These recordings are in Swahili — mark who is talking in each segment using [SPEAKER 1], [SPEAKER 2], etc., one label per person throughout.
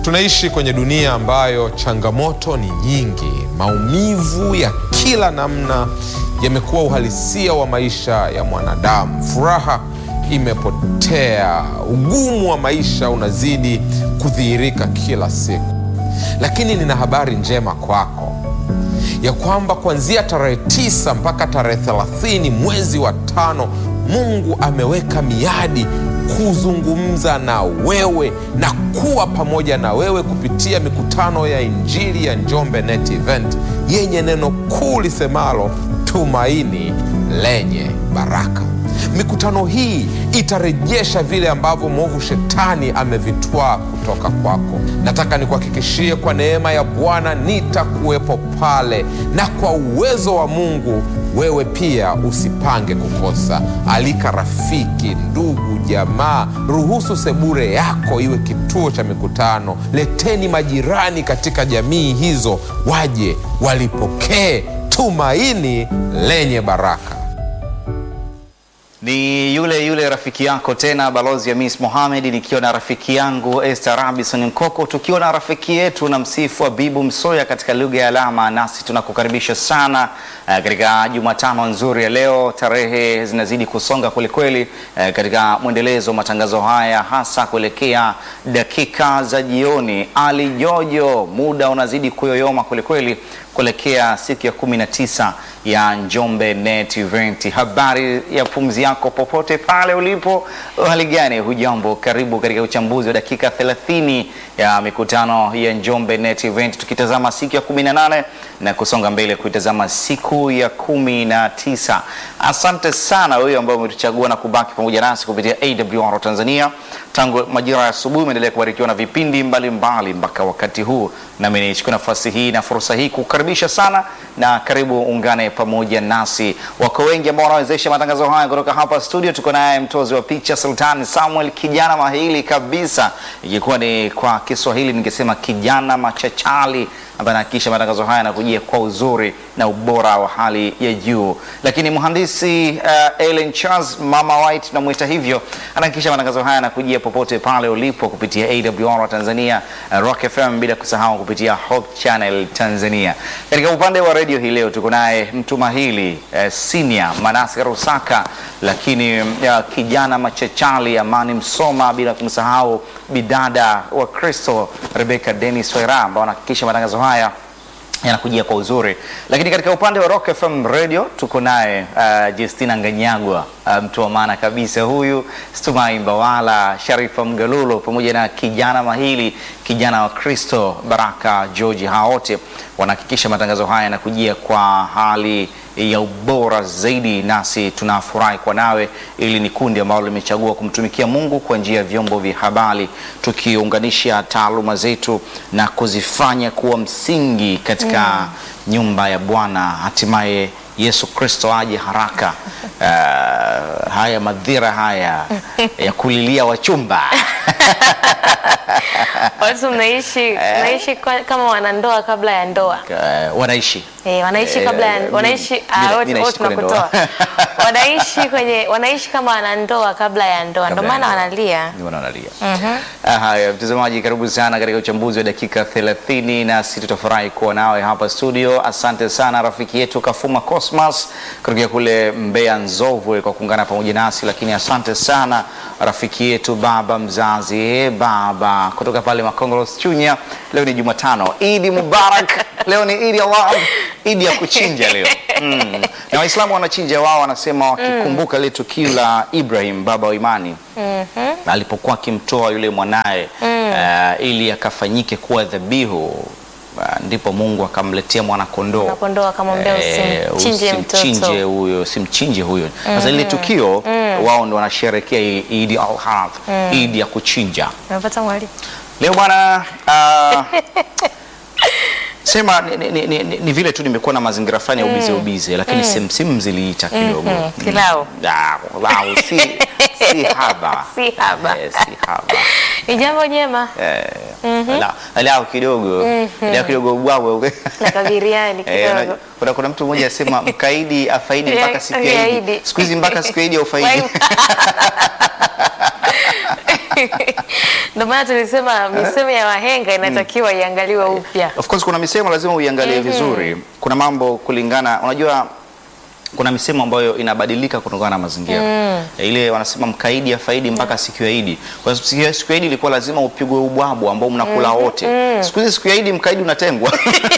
[SPEAKER 1] Tunaishi kwenye dunia ambayo changamoto ni nyingi. Maumivu ya kila namna yamekuwa uhalisia wa maisha ya mwanadamu. Furaha imepotea, ugumu wa maisha unazidi kudhihirika kila siku. Lakini nina habari njema kwako ya kwamba kuanzia tarehe tisa mpaka tarehe thelathini mwezi wa tano Mungu ameweka miadi kuzungumza na wewe na kuwa pamoja na wewe kupitia mikutano ya Injili ya Njombe Net Event yenye neno kuu lisemalo tumaini lenye baraka. Mikutano hii itarejesha vile ambavyo mwovu shetani amevitwaa kutoka kwako. Nataka nikuhakikishie kwa neema ya Bwana nitakuwepo pale, na kwa uwezo wa Mungu wewe pia usipange kukosa. Alika rafiki, ndugu, jamaa. Ruhusu sebure yako iwe kituo cha mikutano. Leteni majirani katika jamii hizo, waje walipokee tumaini lenye baraka.
[SPEAKER 2] Ni yule yule rafiki yako tena, balozi ya Miss Mohamed, nikiwa na rafiki yangu Esther Robinson Nkoko, tukiwa na rafiki yetu na msifu Abibu Msoya katika lugha ya alama. Nasi tunakukaribisha sana uh, katika Jumatano nzuri ya leo. Tarehe zinazidi kusonga kwelikweli uh, katika mwendelezo wa matangazo haya, hasa kuelekea dakika za jioni. Ali Jojo, muda unazidi kuyoyoma kwelikweli kuelekea siku ya kumi na tisa ya Njombe Net Event. Habari ya pumzi yako popote pale ulipo, hali gani? Hujambo, karibu katika uchambuzi wa dakika 30 ya mikutano ya Njombe Net Event, tukitazama siku ya 18 na kusonga mbele kuitazama siku ya kumi na tisa. Asante sana wewe ambao umetuchagua na kubaki pamoja nasi kupitia AWR Tanzania tangu majira ya asubuhi. Umeendelea kubarikiwa na vipindi mbalimbali mpaka wakati huu, nami nichukue nafasi hii na fursa hii kukaribisha sana na karibu ungane pamoja nasi. Wako wengi ambao wanawezesha matangazo haya kutoka hapa studio. Tuko naye mtozi wa picha Sultan Samuel, kijana mahili kabisa, ikikuwa ni kwa Kiswahili ningesema kijana machachali ambaye anahakikisha matangazo haya yanakujia kwa uzuri na ubora wa hali ya juu. Lakini mhandisi uh, Ellen Charles Mama White tunamwita hivyo, anahakikisha matangazo haya yanakujia popote pale ulipo kupitia AWR Tanzania, uh, Rock FM, bila kusahau kupitia Hope Channel Tanzania. Katika upande wa redio hii leo tuko naye mtu mahili uh, senior Manase Rusaka, lakini uh, kijana machachali Amani Msoma, bila kumsahau bidada wa Kristo Rebecca Dennis Wera ambao wanahakikisha matangazo haya yanakujia kwa uzuri. Lakini katika upande wa Rock FM Radio tuko naye uh, Justina Nganyagwa uh, mtu wa maana kabisa huyu, Stumai Mbawala, Sharifa Mgalulo pamoja na kijana mahili kijana wa Kristo Baraka George, hawa wote wanahakikisha matangazo haya yanakujia kwa hali ya ubora zaidi, nasi tunafurahi kwa nawe. Ili ni kundi ambalo limechagua kumtumikia Mungu kwa njia ya vyombo vya habari, tukiunganisha taaluma zetu na kuzifanya kuwa msingi katika mm. nyumba ya Bwana, hatimaye Yesu Kristo aje haraka. Uh, haya madhira haya ya kulilia wachumba
[SPEAKER 3] watu mnaishi mnaishi kwa- kama wanandoa kabla ya ndoa
[SPEAKER 2] uh, wanaishi
[SPEAKER 3] Eh, wanaishi
[SPEAKER 2] Eh,
[SPEAKER 3] kabla ya
[SPEAKER 2] mi-
[SPEAKER 3] wanaishi
[SPEAKER 2] mi-
[SPEAKER 3] ah,
[SPEAKER 2] mi
[SPEAKER 3] wote
[SPEAKER 2] naishi
[SPEAKER 3] wote
[SPEAKER 2] kwenye
[SPEAKER 3] tunakutoa
[SPEAKER 2] ndoa.
[SPEAKER 3] wanaishi kwenye wanaishi kama wanandoa kabla ya ndoa, ndio
[SPEAKER 2] Kabla ya
[SPEAKER 3] maana
[SPEAKER 2] ndoa.
[SPEAKER 3] wanalia.
[SPEAKER 2] Ndio maana wanalia. Ah, Haya, mtazamaji, karibu sana katika uchambuzi wa dakika 30, nasi tutafurahi kuwa nawe hapa studio. Asante sana rafiki yetu Kafuma Cosmas kutokea kule Mbeya Nzovwe kwa kuungana pamoja nasi, lakini asante sana rafiki yetu baba mzazi eh, baba kutoka pale Makongolos Chunya. Leo ni Jumatano, Idi Mubarak. Leo ni Idi Allah, Idi ya kuchinja leo mm. Na Waislamu wanachinja wao, wanasema wakikumbuka ile tukio la Ibrahim baba wa imani alipokuwa akimtoa yule mwanaye uh, ili akafanyike kuwa dhabihu uh, ndipo Mungu akamletea mwanakondoo
[SPEAKER 3] Mwanakondoo akamwambia
[SPEAKER 2] Eh,
[SPEAKER 3] usimchinje mtoto.
[SPEAKER 2] usimchinje huyo simchinje huyo sasa lile tukio wao ndo wanasherekea hii Idi al-Adha Idi ya kuchinja
[SPEAKER 3] Umepata mwalimu?
[SPEAKER 2] leo bwana uh, sema ni, ni, ni, ni, ni vile tu nimekuwa na mazingira fulani ya ubize ubize lakini simsimu ziliita kidogo
[SPEAKER 3] Mhm, pilau.
[SPEAKER 2] Ah, pilau, si, si haba
[SPEAKER 3] Si haba.
[SPEAKER 2] Eh, si haba
[SPEAKER 3] Ni jambo jema
[SPEAKER 2] Ala- alau kidogo alau kidogo ubwawe
[SPEAKER 3] na kabiriani
[SPEAKER 2] Eh,
[SPEAKER 3] kidogo.
[SPEAKER 2] una- kuna, kuna mtu mmoja asema mkaidi afaidi mpaka
[SPEAKER 3] Ya-
[SPEAKER 2] siku ya Idi.
[SPEAKER 3] Idi.
[SPEAKER 2] Siku hizi mpaka siku ya Idi aufaidi.
[SPEAKER 3] Wai- Ndio maana tulisema misemo ya wahenga inatakiwa iangaliwe upya.
[SPEAKER 2] Of course kuna misemo lazima uiangalie vizuri. Kuna mambo kulingana, unajua kuna misemo ambayo inabadilika kutokana na mazingira. Ile wanasema mkaidi afaidi mpaka siku ya Idi. Kwa sababu siku ya- siku ya Idi ilikuwa lazima upigwe ubwabu ambao mnakula wote. Siku hizi siku ya Idi mkaidi unatengwa.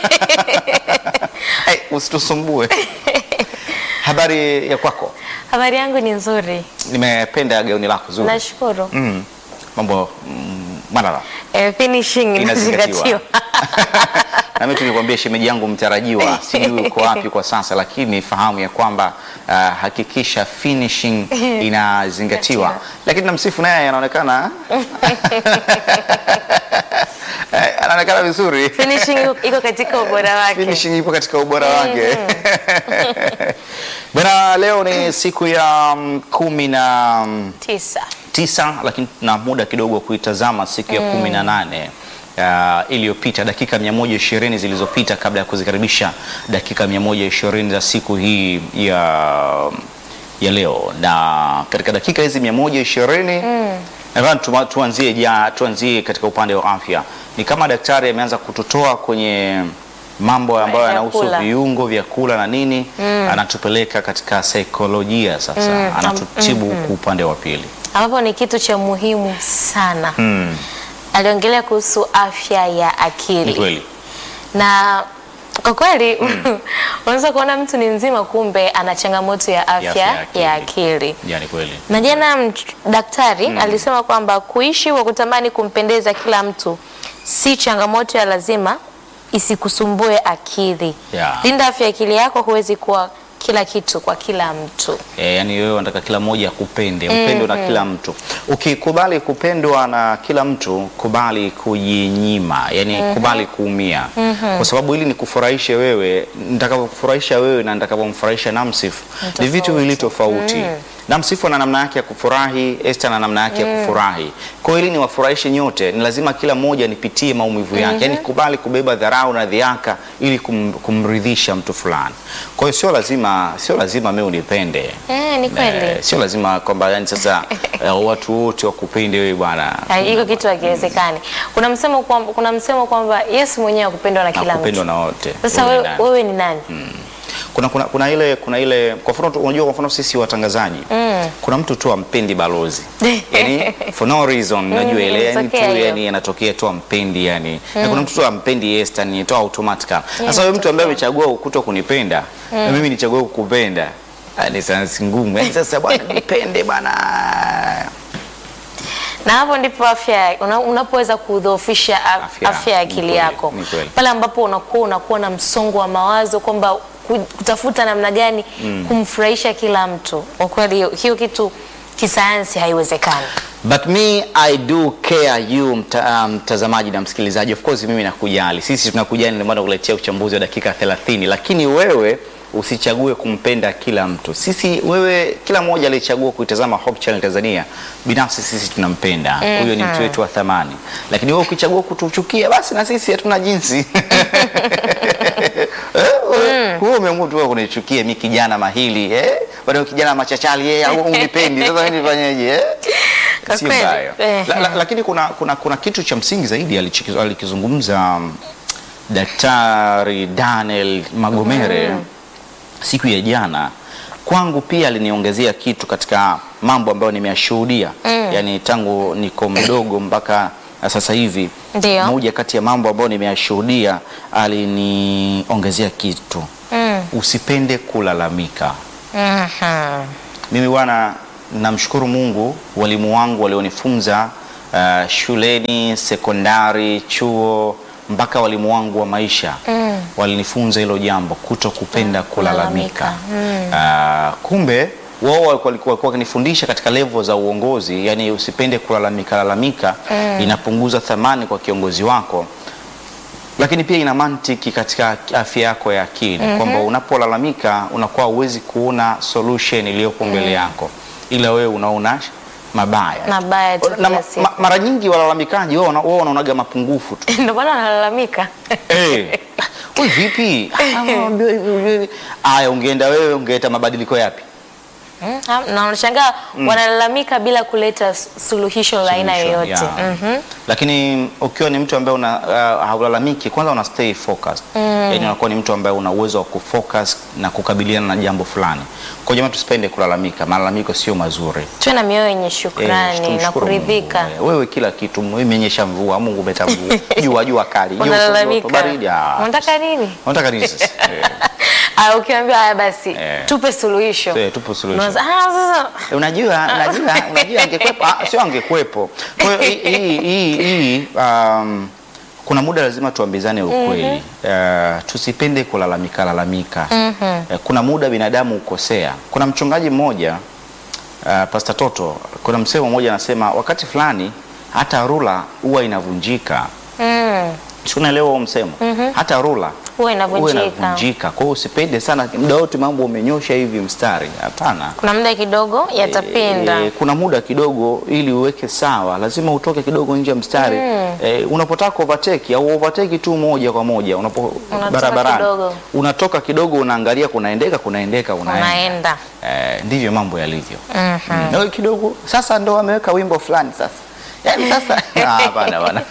[SPEAKER 2] hey, usitusumbue. Habari ya kwako?
[SPEAKER 3] Habari yangu ni nzuri,
[SPEAKER 2] Nimependa gauni lako zuri.
[SPEAKER 3] nashukuru.
[SPEAKER 2] Mm. Mambo mm, madala.
[SPEAKER 3] Eh, finishing
[SPEAKER 2] Inazingatiwa.
[SPEAKER 3] inazingatiwa.
[SPEAKER 2] na mimi tulikwambia shemeji yangu mtarajiwa, sijui uko wapi kwa sasa, lakini fahamu ya kwamba uh, hakikisha finishing inazingatiwa. Lakini namsifu naye anaonekana Eh, anaonekana vizuri
[SPEAKER 3] Finishing iko katika ubora wake.
[SPEAKER 2] finishing ipo katika ubora wake. Bwana, leo ni siku ya mm, kumi na mm,
[SPEAKER 3] Tisa.
[SPEAKER 2] tisa lakini tuna muda kidogo wa kuitazama siku ya kumi na nane uh, iliyopita dakika 120 zilizopita kabla ya kuzikaribisha dakika 120 za siku hii ya ya leo na katika dakika hizi 120 nadhani tuma- tuanzie ja, tuanzie katika upande wa afya ni kama daktari ameanza kututoa kwenye mambo ambayo yanahusu
[SPEAKER 3] Vyakula.
[SPEAKER 2] viungo vyakula na nini anatupeleka katika saikolojia sasa anatutibu kwa upande wa pili
[SPEAKER 3] ambapo ni kitu cha muhimu sana.
[SPEAKER 2] Mm,
[SPEAKER 3] Aliongelea kuhusu afya ya
[SPEAKER 2] ni
[SPEAKER 3] akili
[SPEAKER 2] kweli.
[SPEAKER 3] na kwa kweli unaweza kuona mtu ni mzima, kumbe ana changamoto ya afya
[SPEAKER 2] afya ya
[SPEAKER 3] ya
[SPEAKER 2] akili.
[SPEAKER 3] akili.
[SPEAKER 2] Ya, ni kweli.
[SPEAKER 3] Na jana mch- daktari alisema kwamba kuishi kwa kutamani kumpendeza kila mtu si changamoto ya lazima isikusumbue akili.
[SPEAKER 2] Yeah.
[SPEAKER 3] Linda afya ya akili yako, huwezi kuwa kila kitu kwa kila mtu.
[SPEAKER 2] E, yani wewe unataka kila mmoja akupende, upendwe na kila mtu. Ukikubali kupendwa na kila mtu, kubali kujinyima, yani kubali kuumia, kwa sababu ili nikufurahishe wewe, nitakapokufurahisha wewe na nitakapomfurahisha Namsif ni vitu viwili tofauti. Namsifu ana namna yake ya kufurahi, Esther ana namna yake ya kufurahi. Kwa hiyo ili niwafurahishe nyote, ni lazima kila mmoja nipitie maumivu yake, yani kubali kubeba dharau na dhiaka ili kum, kumridhisha mtu fulani. Kwa hiyo sio lazima, sio lazima mimi unipende.
[SPEAKER 3] Eh, ni kweli.
[SPEAKER 2] Eh, sio lazima kwamba yani sasa eh, watu wote wakupende wewe bwana.
[SPEAKER 3] Ha, Hiko kitu hakiwezekani. Kuna msemo kwamba kuna msemo kwamba Yesu mwenyewe akupendwa na kila
[SPEAKER 2] Nakupendwa
[SPEAKER 3] mtu.
[SPEAKER 2] na wote.
[SPEAKER 3] Sasa
[SPEAKER 2] Wewe ni
[SPEAKER 3] wewe,
[SPEAKER 2] nani?
[SPEAKER 3] wewe ni nani?
[SPEAKER 2] kuna, kuna, kuna ile kuna ile kwa mfano tu- unajua kwa mfano sisi watangazaji kuna mtu tu ampendi balozi yani for no reason najua ile yani tu
[SPEAKER 3] inatokea hiyo.
[SPEAKER 2] yani anatokea tu ampendi yani na kuna mtu tu ampendi Esther ni tu automatically sasa wewe mtu ambaye amechagua kuto kunipenda na mimi nichague kukupenda ah, ni sansi ngumu yani sasa bwana nipende bwana
[SPEAKER 3] Na hapo ndipo afya una, unapoweza kudhoofisha a-
[SPEAKER 2] Afya,
[SPEAKER 3] afya ya
[SPEAKER 2] ni
[SPEAKER 3] akili
[SPEAKER 2] kweli,
[SPEAKER 3] yako
[SPEAKER 2] ni kweli.
[SPEAKER 3] pale ambapo unakuwa unakuwa na msongo wa mawazo kwamba ku- kutafuta namna gani kumfurahisha kila mtu. Kwa kweli hiyo- hiyo kitu kisayansi haiwezekani.
[SPEAKER 2] But me I do care you mta, mtazamaji na msikilizaji. Of course mimi nakujali, sisi tunakujali, ndio maana kuletea uchambuzi wa dakika 30, lakini wewe usichague kumpenda kila mtu. Sisi wewe, kila mmoja aliyechagua kuitazama Hope Channel Tanzania, binafsi sisi tunampenda huyo, ni mtu wetu wa thamani. Lakini wewe ukichagua kutuchukia, basi na sisi hatuna jinsi Eh, wewe umeamua tu kunichukia mimi kijana mahili eh, bado kijana machachali eh, au unipendi. Sasa mimi nifanyeje eh?
[SPEAKER 3] Kwa
[SPEAKER 2] Sio
[SPEAKER 3] kweli,
[SPEAKER 2] mbaya.
[SPEAKER 3] eh.
[SPEAKER 2] La, la, lakini kuna, kuna, kuna kitu cha msingi zaidi alichiki- alikizungumza um, Daktari Daniel Magomere siku ya jana. Kwangu pia aliniongezea kitu katika mambo ambayo nimeyashuhudia yaani tangu niko mdogo mpaka sasa hivi.
[SPEAKER 3] Ndio.
[SPEAKER 2] Moja kati ya mambo ambayo nimeyashuhudia aliniongezea kitu,
[SPEAKER 3] Mm.
[SPEAKER 2] usipende kulalamika.
[SPEAKER 3] Mhm.
[SPEAKER 2] Mimi bwana, namshukuru Mungu, walimu wangu walionifunza uh, shuleni, sekondari, chuo, mpaka walimu wangu wa maisha
[SPEAKER 3] Mm.
[SPEAKER 2] walinifunza hilo jambo, kuto kupenda kulalamika.
[SPEAKER 3] kulalamika.
[SPEAKER 2] Uh, kumbe wao walikuwa walikuwa wakinifundisha katika level za uongozi, yani usipende kulalamika lalamika, inapunguza thamani kwa kiongozi wako lakini pia ina mantiki katika afya yako ya akili kwamba unapolalamika unakuwa huwezi kuona solution iliyopo mbele yako, ila wewe unaona mabaya
[SPEAKER 3] Mabaya tu
[SPEAKER 2] na
[SPEAKER 3] kila
[SPEAKER 2] ma,
[SPEAKER 3] siku.
[SPEAKER 2] ma, mara nyingi walalamikaji wao wana- wao wanaonaga mapungufu tu
[SPEAKER 3] Ndio maana analalamika.
[SPEAKER 2] Eh, wewe vipi? Ah, aya, ungeenda wewe ungeleta mabadiliko yapi?
[SPEAKER 3] Mm, ha- na unashangaa wanalalamika bila kuleta s- suluhisho la aina
[SPEAKER 2] Solution,
[SPEAKER 3] yoyote.
[SPEAKER 2] yeah.
[SPEAKER 3] Mhm.
[SPEAKER 2] Lakini ukiwa ni mtu ambaye una uh, haulalamiki, kwanza una stay focused. Yaani unakuwa ni mtu ambaye una uwezo wa kufocus na kukabiliana na jambo fulani. Kwa jamaa tusipende kulalamika. Malalamiko sio mazuri.
[SPEAKER 3] Tuwe na mioyo yenye
[SPEAKER 2] Eh,
[SPEAKER 3] shukrani na
[SPEAKER 2] tumshukuru
[SPEAKER 3] kuridhika.
[SPEAKER 2] Mungu. Eh, Wewe kila kitu imenyesha mvua, Mungu umeta mvua. Jua jua kali, joto, joto,
[SPEAKER 3] Unalalamika.
[SPEAKER 2] baridi. ah.
[SPEAKER 3] Unataka nini?
[SPEAKER 2] Unataka nini sasa? Eh,
[SPEAKER 3] Ah, ukiambiwa haya basi
[SPEAKER 2] Eh.
[SPEAKER 3] tupe suluhisho.
[SPEAKER 2] Eh, tupe suluhisho.
[SPEAKER 3] Unaanza, ah, sasa
[SPEAKER 2] Unajua, unajua, unajua angekwepo, ah, sio angekwepo. Kwa hiyo hii hii hii hii, um, kuna muda lazima tuambizane ukweli. Uh, tusipende kulalamika lalamika. Eh, kuna muda binadamu ukosea. Kuna mchungaji mmoja uh, Pastor Toto, kuna msemo mmoja anasema wakati fulani hata rula huwa inavunjika.
[SPEAKER 3] mm,
[SPEAKER 2] Si unaelewa huo msemo? Hata rula
[SPEAKER 3] huwa
[SPEAKER 2] huwa
[SPEAKER 3] inavunjika.
[SPEAKER 2] inavunjika. Kwa hiyo usipende sana muda wote mambo umenyosha hivi mstari. Hapana.
[SPEAKER 3] Kuna muda kidogo yatapinda.
[SPEAKER 2] E, kuna muda kidogo ili uweke sawa, lazima utoke kidogo nje ya mstari e, unapotaka overtake au overtake tu moja kwa moja unapo
[SPEAKER 3] Unatoka
[SPEAKER 2] barabarani
[SPEAKER 3] kidogo.
[SPEAKER 2] unatoka kidogo, unaangalia kunaendeka kunaendeka unaenda,
[SPEAKER 3] Unaenda.
[SPEAKER 2] E, ndivyo mambo yalivyo.
[SPEAKER 3] Mhm.
[SPEAKER 2] Mm. Na wewe kidogo sasa ndo ameweka wimbo fulani sasa, yaani sasa Ah, hapana bwana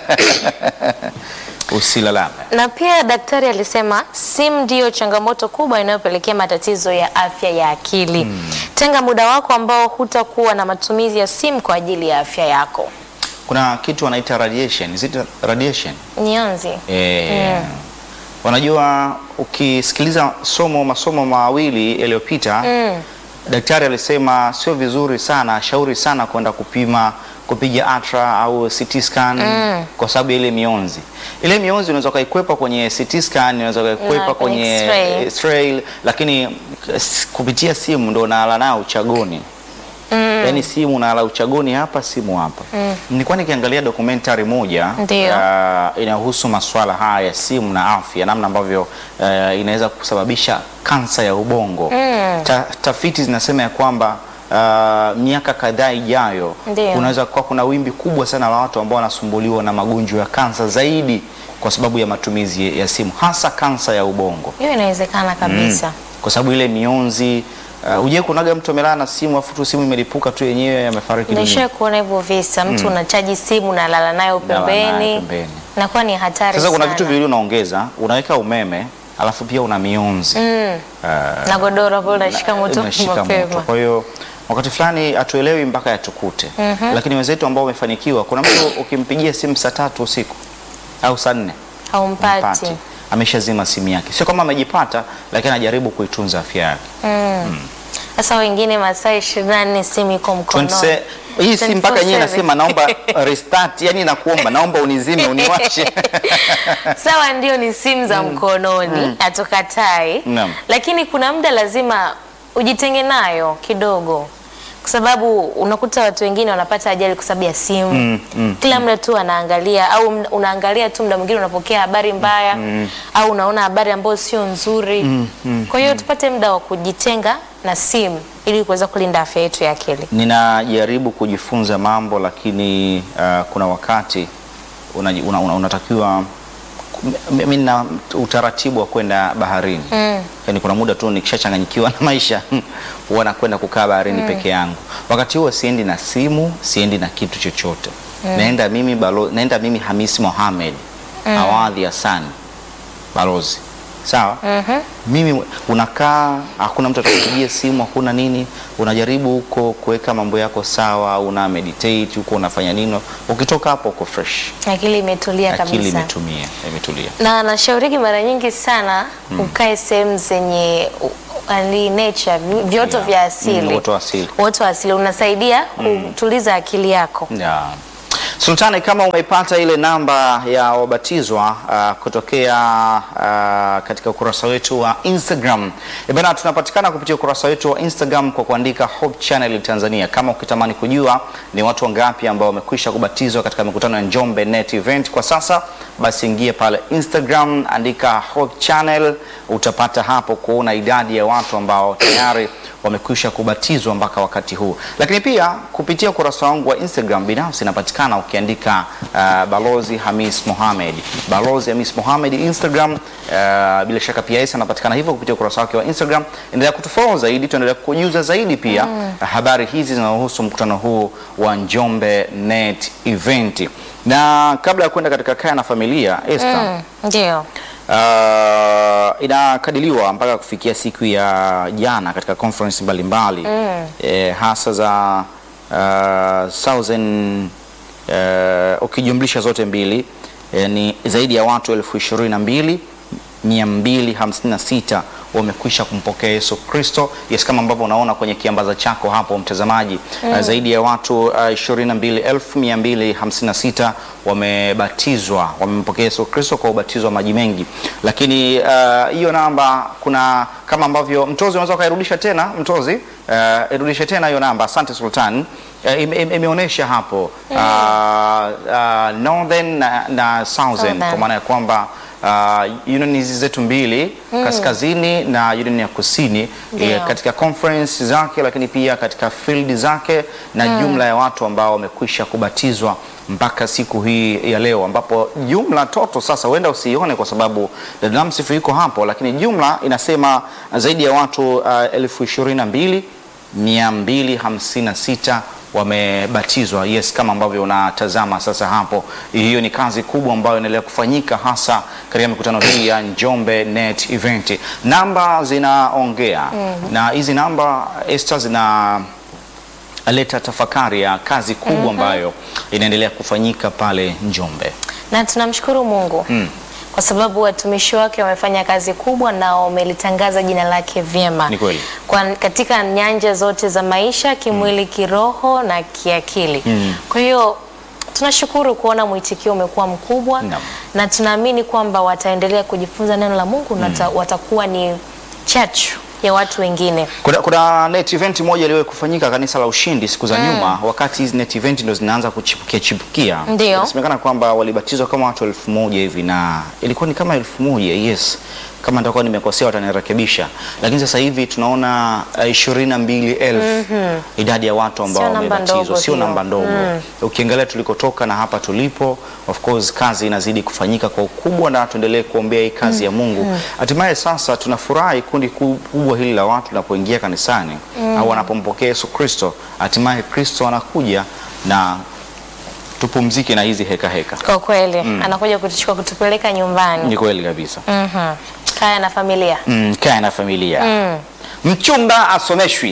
[SPEAKER 2] usilalame.
[SPEAKER 3] Na pia daktari alisema simu ndiyo changamoto kubwa inayopelekea matatizo ya afya ya akili. Tenga muda wako ambao hutakuwa na matumizi ya simu kwa ajili ya afya yako.
[SPEAKER 2] Kuna kitu wanaita radiation, is it radiation?
[SPEAKER 3] Nyonzi.
[SPEAKER 2] E, Unajua, ukisikiliza somo masomo mawili yaliyopita
[SPEAKER 3] Mm.
[SPEAKER 2] daktari alisema sio vizuri sana, shauri sana kwenda kupima kupiga ultra au CT scan kwa sababu ya ile mionzi. Ile mionzi unaweza ukaikwepa kwenye CT scan, unaweza ukaikwepa
[SPEAKER 3] Na kwenye
[SPEAKER 2] kwenye
[SPEAKER 3] X-ray.
[SPEAKER 2] X-ray, lakini s- kupitia simu ndo unalala nayo uchagoni. Yaani simu unalala uchagoni hapa, simu hapa. Nilikuwa nikiangalia documentary moja
[SPEAKER 3] Ndio.
[SPEAKER 2] ah, inahusu masuala haya ya simu na afya, namna ambavyo eh, inaweza kusababisha kansa ya ubongo. Ta, tafiti zinasema ya kwamba ah, miaka kadhaa ijayo
[SPEAKER 3] Ndio.
[SPEAKER 2] kunaweza kuwa kuna wimbi kubwa sana la watu ambao wanasumbuliwa na magonjwa ya kansa zaidi kwa sababu ya matumizi ya simu, hasa kansa ya ubongo
[SPEAKER 3] Hiyo inawezekana kabisa.
[SPEAKER 2] kwa sababu ile mionzi uh, uje kunaga mtu amelala na simu afu tu simu imelipuka tu yenyewe amefariki dunia.
[SPEAKER 3] Nisha kuona hivyo visa, mtu unachaji simu unalala nayo
[SPEAKER 2] Unalala nayo
[SPEAKER 3] pembeni,
[SPEAKER 2] pembeni.
[SPEAKER 3] nakuwa ni hatari
[SPEAKER 2] Sasa kuna
[SPEAKER 3] sana.
[SPEAKER 2] vitu viwili unaongeza, unaweka umeme alafu pia una mionzi
[SPEAKER 3] mm.
[SPEAKER 2] uh,
[SPEAKER 3] na godoro hapo unashika moto
[SPEAKER 2] unashika moto.
[SPEAKER 3] mapema.
[SPEAKER 2] Kwa hiyo wakati fulani hatuelewi mpaka yatukute, lakini wenzetu ambao wamefanikiwa, kuna mtu ukimpigia simu saa tatu usiku au saa nne
[SPEAKER 3] Haumpati.
[SPEAKER 2] mpati ameshazima simu yake, sio kama amejipata, lakini anajaribu kuitunza afya yake.
[SPEAKER 3] Sasa wengine masaa 24 simu iko mkononi.
[SPEAKER 2] 27 hii si mpaka yenyewe
[SPEAKER 3] 24/7.
[SPEAKER 2] nasema naomba restart, yani nakuomba, naomba unizime uniwashe.
[SPEAKER 3] Sawa, ndio ni simu za mkononi, hatukatai,
[SPEAKER 2] Naam.
[SPEAKER 3] lakini kuna muda lazima ujitenge nayo kidogo, kwa sababu unakuta watu wengine wanapata ajali kwa sababu ya simu.
[SPEAKER 2] Mm, mm,
[SPEAKER 3] Kila muda tu anaangalia au mda- unaangalia tu, muda mwingine unapokea habari mbaya au unaona habari ambayo sio nzuri. Kwa hiyo tupate muda wa kujitenga na simu ili kuweza kulinda afya yetu ya akili.
[SPEAKER 2] Ninajaribu kujifunza mambo lakini uh, kuna wakati unaji- una, una, unatakiwa mimi na utaratibu wa kwenda baharini
[SPEAKER 3] Mm.
[SPEAKER 2] yaani kuna muda tu nikishachanganyikiwa na maisha huwa nakwenda kukaa baharini peke yangu. Wakati huo siendi na simu, siendi na kitu chochote. Naenda mimi balo, naenda mimi Hamisi Mohamed Awadhi Hassan balozi, sawa
[SPEAKER 3] Mhm.
[SPEAKER 2] mimi unakaa, hakuna mtu atakupigia simu, hakuna nini, unajaribu huko kuweka mambo yako sawa, una meditate huko, unafanya nini, ukitoka hapo uko fresh,
[SPEAKER 3] Akili imetulia
[SPEAKER 2] akili
[SPEAKER 3] kabisa.
[SPEAKER 2] imetumia imetulia.
[SPEAKER 3] na nashauriki mara nyingi sana ukae sehemu zenye u- ali nature vi- vyoto
[SPEAKER 2] Yeah.
[SPEAKER 3] vya asili
[SPEAKER 2] Mm, uoto wa asili.
[SPEAKER 3] uoto wa asili unasaidia kutuliza akili yako
[SPEAKER 2] Ya. Sultani, kama umeipata ile namba ya wabatizwa uh, kutokea uh, katika ukurasa wetu wa Instagram. E bana, tunapatikana kupitia ukurasa wetu wa Instagram kwa kuandika Hope Channel Tanzania. Kama ukitamani kujua ni watu wangapi ambao wamekwisha kubatizwa katika mikutano ya Njombe Net Event kwa sasa, basi ingie pale Instagram, andika Hope Channel, utapata hapo kuona idadi ya watu ambao tayari wamekwisha kubatizwa mpaka wakati huu. Lakini pia kupitia ukurasa wangu wa Instagram binafsi napatikana ukiandika uh, Balozi Hamis Mohamed, Balozi Hamis Mohamed Instagram. Uh, bila shaka pia Isa anapatikana hivyo kupitia ukurasa wake wa Instagram. Endelea kutufollow zaidi, tuendelea kujuza zaidi pia habari hizi zinazohusu mkutano huu wa Njombe Net Event. Na kabla ya kwenda katika kaya na familia Esther,
[SPEAKER 3] Mm, Ndio.
[SPEAKER 2] Uh, inakadiliwa mpaka kufikia siku ya jana katika conference mbalimbali eh, hasa za uh, Southern uh, ukijumlisha zote mbili eh, ni zaidi ya watu elfu ishirini na mbili mia mbili hamsini na sita wamekwisha kumpokea Yesu Kristo. Yes, kama ambavyo unaona kwenye kiambaza chako hapo mtazamaji, uh, zaidi ya watu uh, ishirini na mbili elfu mia mbili hamsini na sita wamebatizwa wamempokea Yesu Kristo kwa ubatizo wa maji mengi. Lakini uh, hiyo namba kuna kama ambavyo mtozi unaweza ukairudisha tena mtozi, uh, irudishe tena hiyo namba. Asante Sultan. Uh, ime- ime- imeonyesha hapo uh, uh, northern na, na southern
[SPEAKER 3] Southern.
[SPEAKER 2] kwa maana ya kwamba uh, union hizi zetu mbili kaskazini na union ya kusini
[SPEAKER 3] Ndio.
[SPEAKER 2] eh, katika conference zake, lakini pia katika field zake na jumla ya watu ambao wamekwisha kubatizwa mpaka siku hii ya leo, ambapo jumla toto sasa huenda usiione kwa sababu Dar es Salaam sifu iko hapo, lakini jumla inasema zaidi ya watu uh, elfu ishirini na mbili mia mbili hamsini na sita wamebatizwa. Yes, kama ambavyo unatazama sasa hapo, hiyo ni kazi kubwa ambayo inaendelea kufanyika hasa katika mikutano hii ya Njombe Net Event. Namba zinaongea na hizi namba Esther zina leta tafakari ya kazi kubwa ambayo inaendelea kufanyika pale Njombe.
[SPEAKER 3] Na tunamshukuru Mungu kwa sababu watumishi wake wamefanya kazi kubwa na wamelitangaza jina lake vyema
[SPEAKER 2] Ni kweli.
[SPEAKER 3] kwa katika nyanja zote za maisha, kimwili, kiroho na kiakili. Kwa hiyo tunashukuru kuona mwitikio umekuwa mkubwa
[SPEAKER 2] Naam.
[SPEAKER 3] na tunaamini kwamba wataendelea kujifunza neno la Mungu na wata- watakuwa ni chachu ya watu wengine.
[SPEAKER 2] Kuna, kuna net event moja iliwahi kufanyika kanisa la Ushindi siku za nyuma, wakati hizi net event ndo zinaanza kuchipukia chipukia.
[SPEAKER 3] Ndio.
[SPEAKER 2] Inasemekana kwamba walibatizwa kama watu elfu moja hivi na ilikuwa ni kama elfu moja yes, kama nitakuwa nimekosea watanirekebisha, lakini sasa hivi tunaona ishirini na mbili elfu idadi ya watu ambao
[SPEAKER 3] Sio namba
[SPEAKER 2] wamebatizwa,
[SPEAKER 3] ndogo
[SPEAKER 2] sio
[SPEAKER 3] hiyo.
[SPEAKER 2] namba ndogo. Ukiangalia tulikotoka na hapa tulipo, of course kazi inazidi kufanyika kwa ukubwa, na tuendelee kuombea hii kazi ya Mungu. Hatimaye sasa tunafurahi kundi kubwa hili la watu linapoingia kanisani au wanapompokea Yesu Kristo, hatimaye Kristo anakuja na tupumzike na hizi heka heka.
[SPEAKER 3] Kwa kweli anakuja kutuchukua kutupeleka nyumbani.
[SPEAKER 2] Ni kweli kabisa.
[SPEAKER 3] Mhm. Kaya na familia.
[SPEAKER 2] Mm, kaya na familia. Mchumba asomeshwi.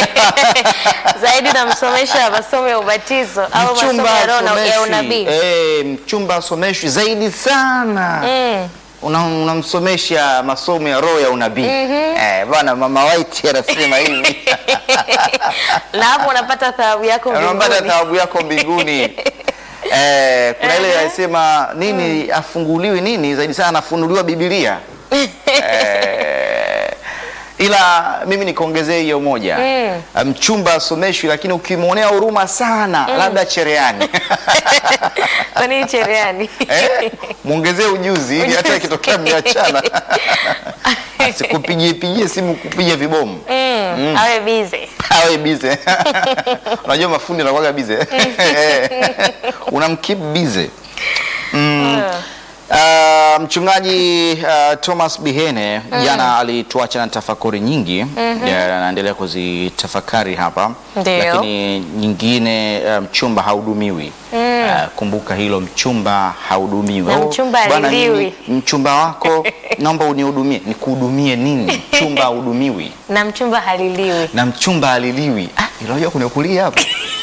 [SPEAKER 3] Zaidi namsomesha masomo ya ubatizo au masomo
[SPEAKER 2] Mchumba
[SPEAKER 3] ya roho na- ya
[SPEAKER 2] asomeshwi.
[SPEAKER 3] unabii.
[SPEAKER 2] Eh, mchumba asomeshwi zaidi sana.
[SPEAKER 3] Mm.
[SPEAKER 2] Una- unamsomesha masomo ya roho ya unabii eh, bwana mama White anasema hivi
[SPEAKER 3] na hapo unapata thawabu yako
[SPEAKER 2] unapata
[SPEAKER 3] mbinguni.
[SPEAKER 2] thawabu yako mbinguni eh, kuna ile anasema nini afunguliwi nini zaidi sana anafunuliwa Biblia eh, ila mimi nikuongezee hiyo moja mchumba asomeshwi, lakini ukimwonea huruma sana labda cherehani
[SPEAKER 3] Kwa nini cherehani?
[SPEAKER 2] Eh, mwongezee ujuzi ili hata ikitokea mmeachana asikupigie pigie simu kupiga vibomu
[SPEAKER 3] Mm. Awe busy.
[SPEAKER 2] awe bize. Unajua mafundi anakuwaga bize, unamkeep bize. Mm. Uh, mchungaji uh, Thomas Bihene jana alituacha na tafakuri nyingi Ya, anaendelea kuzitafakari hapa
[SPEAKER 3] Ndio.
[SPEAKER 2] lakini nyingine uh, mchumba haudumiwi Uh, kumbuka hilo mchumba haudumiwi
[SPEAKER 3] Na
[SPEAKER 2] Oh,
[SPEAKER 3] mchumba
[SPEAKER 2] bwana,
[SPEAKER 3] haliliwi.
[SPEAKER 2] mimi mchumba wako naomba unihudumie nikuhudumie nini mchumba haudumiwi
[SPEAKER 3] Na mchumba haliliwi.
[SPEAKER 2] na mchumba aliliwi. Ah, unajua kuna kulia hapo.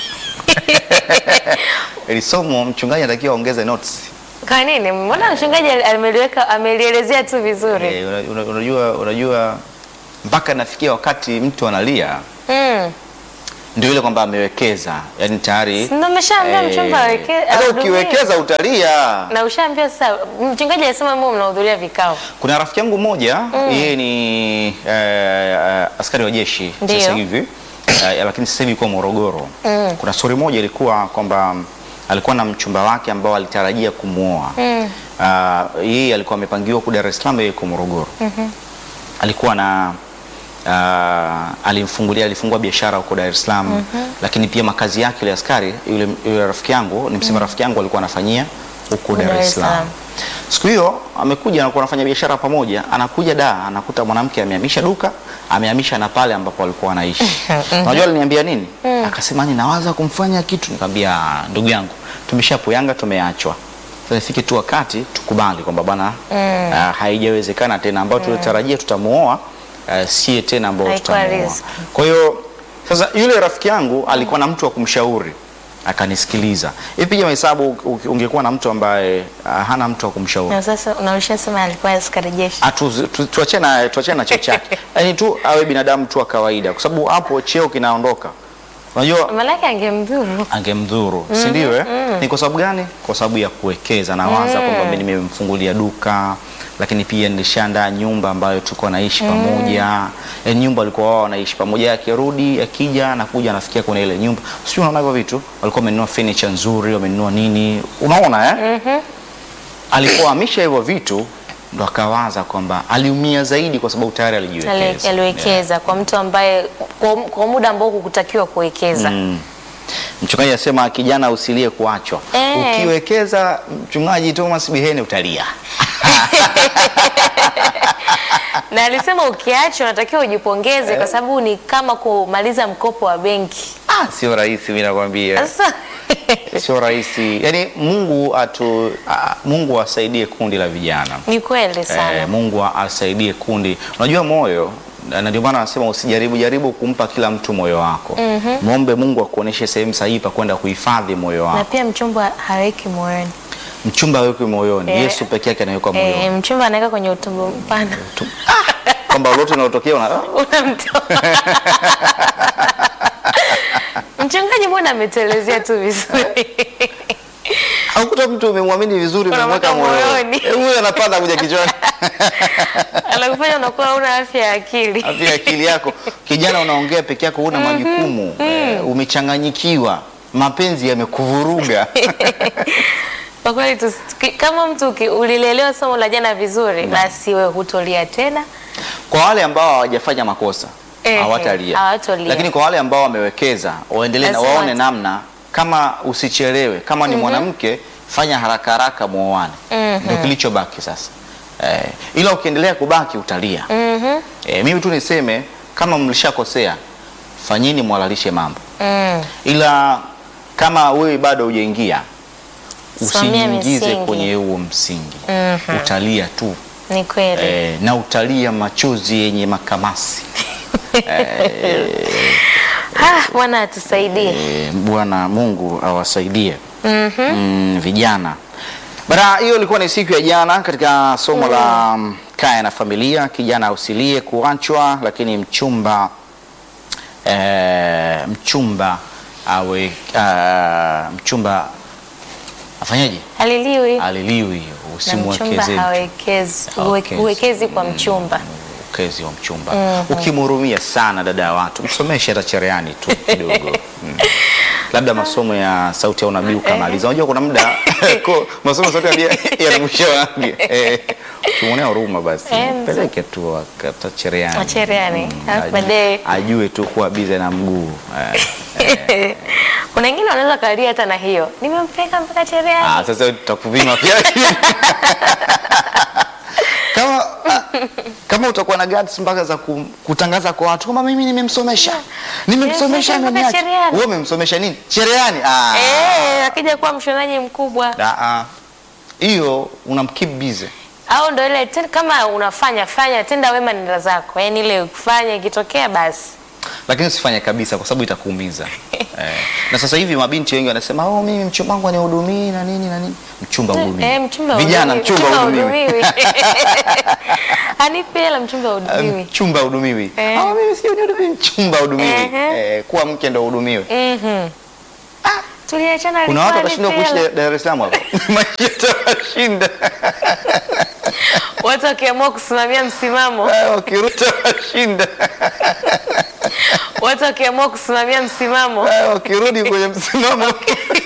[SPEAKER 2] Ili somo mchungaji anatakiwa aongeze notes.
[SPEAKER 3] Kwa nini? Mbona mchungaji ameliweka amelielezea tu vizuri.
[SPEAKER 2] Eh, una- una- unajua unajua mpaka nafikia wakati mtu analia
[SPEAKER 3] Mm.
[SPEAKER 2] ndio ile kwamba amewekeza, yaani tayari
[SPEAKER 3] Ndio umeshaambia
[SPEAKER 2] eh,
[SPEAKER 3] mchumba aweke
[SPEAKER 2] hata
[SPEAKER 3] ahudumie.
[SPEAKER 2] ukiwekeza utalia.
[SPEAKER 3] Na ushaambia sasa mchungaji alisema mbona mnahudhuria vikao.
[SPEAKER 2] Kuna rafiki yangu mmoja yeye ni eh, askari wa jeshi
[SPEAKER 3] Ndio.
[SPEAKER 2] sasa hivi eh, lakini sasa hivi yuko Morogoro. Kuna stori moja ilikuwa kwamba alikuwa na mchumba wake ambao alitarajia kumwoa. Ah, yeye alikuwa amepangiwa ku Dar es Salaam, yeye yuko Morogoro. Alikuwa na uh, alimfungulia alifungua biashara huko Dar es Salaam lakini pia makazi yake yule askari yule, yule rafiki yangu nimsema rafiki yangu alikuwa anafanyia huko Dar es Salaam. Siku hiyo amekuja anakuwa anafanya biashara pamoja, anakuja da anakuta mwanamke amehamisha duka, amehamisha na pale ambapo alikuwa anaishi. Unajua aliniambia nini? Akasema ni nawaza kumfanya kitu. Nikamwambia ndugu yangu, tumeshapoyanga tumeachwa. Sasa ifike tu wakati tukubali kwamba bwana ah, haijawezekana tena ambao tulitarajia tutamuoa uh, sie tena ambao
[SPEAKER 3] Haikuwa
[SPEAKER 2] tutamuoa.
[SPEAKER 3] riziki.
[SPEAKER 2] Kwa hiyo sasa yule rafiki yangu alikuwa na mtu wa kumshauri akanisikiliza. Ipige mahesabu u- ungekuwa na mtu ambaye ah, hana mtu wa kumshauri.
[SPEAKER 3] Na sasa unaisha sema alikuwa askari jeshi.
[SPEAKER 2] Ah, tu- tu- Tuachane na tuachane na cheo chake, yaani tu awe binadamu tu wa kawaida, kwa sababu hapo cheo kinaondoka. Unajua
[SPEAKER 3] Malaki angemdhuru.
[SPEAKER 2] angemdhuru si ndio? Eh, ni kwa sababu gani? Kwa sababu ya kuwekeza. Nawaza kwamba mimi nimemfungulia duka, lakini pia nilishaandaa nyumba ambayo tulikuwa naishi pamoja. E, nyumba walikuwa wao wanaishi pamoja, akirudi akija anakuja anafikia kwenye ile nyumba, sio? Unaona hivyo vitu, walikuwa wamenunua furniture nzuri, wamenunua nini, unaona eh? Alikuwa amisha hivyo vitu, ndo akawaza kwamba aliumia zaidi kwa sababu tayari
[SPEAKER 3] Ali-
[SPEAKER 2] alijiwekeza.
[SPEAKER 3] aliwekeza kwa mtu ambaye kwa, kwa muda ambao hukutakiwa kuwekeza.
[SPEAKER 2] Mm. Mchungaji anasema kijana usilie kuachwa.
[SPEAKER 3] Eh.
[SPEAKER 2] Ukiwekeza mchungaji Thomas Bihene utalia.
[SPEAKER 3] Na alisema ukiachwa unatakiwa ujipongeze kwa sababu ni kama kumaliza mkopo wa benki.
[SPEAKER 2] Ah, sio rahisi mimi nakwambia.
[SPEAKER 3] Sasa
[SPEAKER 2] Sio rahisi. Yaani Mungu atu ah, Mungu asaidie kundi la vijana.
[SPEAKER 3] ni kweli sana.
[SPEAKER 2] Eh, Mungu asaidie kundi. Unajua moyo na ndio maana anasema usijaribu jaribu kumpa kila mtu moyo wako. Muombe Mungu akuoneshe sehemu sahihi pa kwenda kuhifadhi moyo
[SPEAKER 3] Na
[SPEAKER 2] wako.
[SPEAKER 3] pia mchumba haweki moyoni.
[SPEAKER 2] Mchumba awekwe moyoni.
[SPEAKER 3] Eh.
[SPEAKER 2] Yesu peke yake anawekwa moyoni.
[SPEAKER 3] Eh, mchumba anaweka kwenye utumbo mpana.
[SPEAKER 2] Kwamba lolote linalotokea una
[SPEAKER 3] Unamtoa. Mchungaji mbona ametuelezea tu vizuri.
[SPEAKER 2] Haukuta mtu umemwamini vizuri umemweka
[SPEAKER 3] Unamweka
[SPEAKER 2] moyoni.
[SPEAKER 3] moyoni.
[SPEAKER 2] Eh, Huyo anapanda kuja kichwani.
[SPEAKER 3] Anakufanya unakuwa una afya ya akili.
[SPEAKER 2] Afya akili yako. Kijana unaongea peke yako huna majukumu. Eh, umechanganyikiwa. Mapenzi yamekuvuruga.
[SPEAKER 3] Kwa kweli tusi- tuki- kama mtu uki- ulilelewa somo la jana vizuri, basi wewe hutolia tena.
[SPEAKER 2] Kwa wale ambao hawajafanya makosa
[SPEAKER 3] Ehe,
[SPEAKER 2] hawatalia.
[SPEAKER 3] hawatalia.
[SPEAKER 2] Lakini kwa wale ambao wamewekeza waendelee na
[SPEAKER 3] Lazima
[SPEAKER 2] waone
[SPEAKER 3] wata-
[SPEAKER 2] namna kama usichelewe. Kama ni mwanamke fanya haraka haraka muoane. Ndio kilichobaki sasa. Eh, ila ukiendelea kubaki utalia.
[SPEAKER 3] Mhm.
[SPEAKER 2] E, mimi tu niseme kama mlishakosea fanyeni mwalalishe mambo,
[SPEAKER 3] Mm.
[SPEAKER 2] ila kama wewe bado hujaingia
[SPEAKER 3] Simamia
[SPEAKER 2] usijiingize
[SPEAKER 3] misingi.
[SPEAKER 2] kwenye huo msingi
[SPEAKER 3] Mhm.
[SPEAKER 2] utalia tu
[SPEAKER 3] Ni kweli.
[SPEAKER 2] e, na utalia machozi yenye makamasi
[SPEAKER 3] Ah, Bwana atusaidie.
[SPEAKER 2] e, Bwana Mungu awasaidie
[SPEAKER 3] Mhm.
[SPEAKER 2] mm, vijana. Bara hiyo ilikuwa ni siku ya jana katika somo la mm, kaya na familia, kijana usilie kuachwa, lakini mchumba eh, mchumba awe ah, mchumba afanyaje?
[SPEAKER 3] Haliliwi.
[SPEAKER 2] Aliliwi,
[SPEAKER 3] Na
[SPEAKER 2] usimwekeze
[SPEAKER 3] mchumba
[SPEAKER 2] mtu.
[SPEAKER 3] hawekezi,
[SPEAKER 2] Hawekezi.
[SPEAKER 3] huwekezi kwa mchumba.
[SPEAKER 2] ukezi wa mchumba ukimhurumia sana dada ya watu msomeshe hata cherehani tu kidogo mm. labda masomo ya sauti ya unabii ukamaliza unajua kuna muda ko- masomo ya sauti ya unabii yana mwisho wake Eh, ukimwonea huruma basi
[SPEAKER 3] Eh, mzee.
[SPEAKER 2] peleke tu hata cherehani
[SPEAKER 3] Wa cherehani. Alafu
[SPEAKER 2] ajue-
[SPEAKER 3] baadaye-
[SPEAKER 2] ajue tu kuwa bize na mguu Eh,
[SPEAKER 3] Kuna wengine wanaweza kalia hata na hiyo. Nimempeka mpaka cherehani.
[SPEAKER 2] ah, sasa tutakupima pia kama ah, kama utakuwa na guts mpaka za ku- kutangaza kwa watu kama mimi nimemsomesha nimemsomesha
[SPEAKER 3] Nimemsomesha mpaka
[SPEAKER 2] ameniacha
[SPEAKER 3] cherehani.
[SPEAKER 2] wewe umemsomesha nini cherehani ah
[SPEAKER 3] Eh, akija kuwa mshonaji mkubwa
[SPEAKER 2] Ah, ah. hiyo unamkeep busy
[SPEAKER 3] au ndo ile ten- kama unafanya fanya tenda wema nenda zako, yaani ile kufanya ikitokea basi
[SPEAKER 2] lakini usifanye kabisa kwa sababu itakuumiza eh. na sasa hivi mabinti wengi wanasema oh, mimi mchumba wangu anihudumii na nini na nini mchumba hudumii
[SPEAKER 3] Eh, mchumba
[SPEAKER 2] vijana
[SPEAKER 3] hudumiwi,
[SPEAKER 2] mchumba hudumiwi
[SPEAKER 3] hudumiwi. Anipe hela mchumba hudumiwi.
[SPEAKER 2] mchumba hudumiwi
[SPEAKER 3] Eh.
[SPEAKER 2] ah, mimi sio nihudumii mchumba hudumiwi
[SPEAKER 3] Ehe.
[SPEAKER 2] eh, kuwa mke ndo hudumiwe
[SPEAKER 3] Mhm. Tuliachana
[SPEAKER 2] kuna watu
[SPEAKER 3] alikuwa
[SPEAKER 2] watashindwa
[SPEAKER 3] anipe
[SPEAKER 2] kuishi
[SPEAKER 3] hela.
[SPEAKER 2] Dar- Dar es Salaam hapo maisha yatawashinda
[SPEAKER 3] Watu wakiamua kusimamia msimamo,
[SPEAKER 2] Eh, wakiruta washinda
[SPEAKER 3] watu wakiamua kusimamia msimamo
[SPEAKER 2] Eh, wakirudi kwenye msimamo